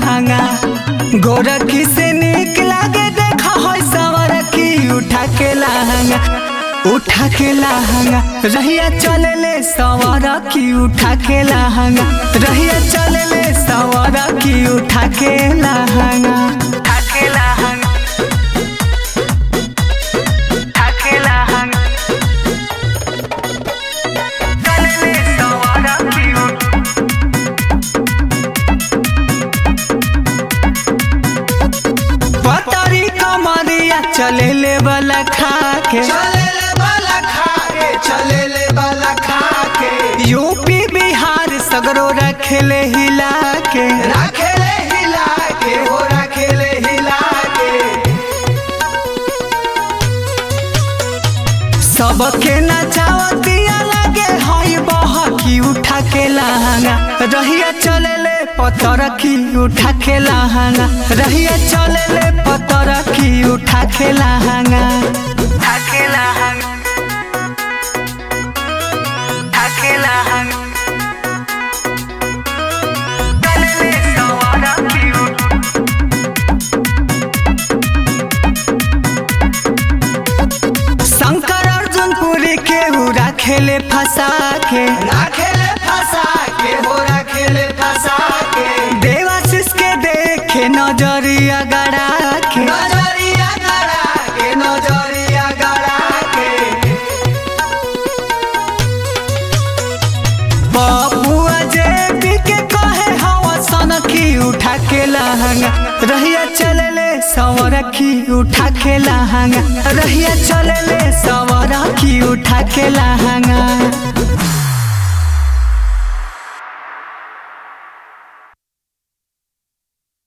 लहंगा गोरखी से निक लागे देखा है सवर की उठा के लहंगा उठा के लहंगा रहिया चले ले सवर की उठा के लहंगा रहिया चले ले सवर की उठा के लहंगा उठा के लहंगा उठा के लहंगा चले ले सवर की उठा पतरी कमरिया चले ले वाला खा के चलेले वाला खाके चलेले वाला खाके यूपी बिहार सगरो रखेले हिला के राखेले हिला के हो राखेले हिला के सबके नचावतिया लगे हई बहकी उठा के लहंगा रहिया चले ले पतर की उठा के लहंगा रहिया चले ले पतर की उठा के लहंगा उठा के लहंगा उठा के लहंगा चले ले सवारा की उठा शंकर अर्जुन पुरी के उड़ा खेले फंसा के राखेले फंसा के हो राखेले फंसा के देवाशीष के देखे नजरिया गड़ा के नजरिया गड़ा के नजरिया गड़ा के बबुआ जेबी के कहे हवा सन की उठा के लहंगा रहिया चले ले सवर की उठा के लहंगा रहिया चले ले सवर की उठा के लहंगा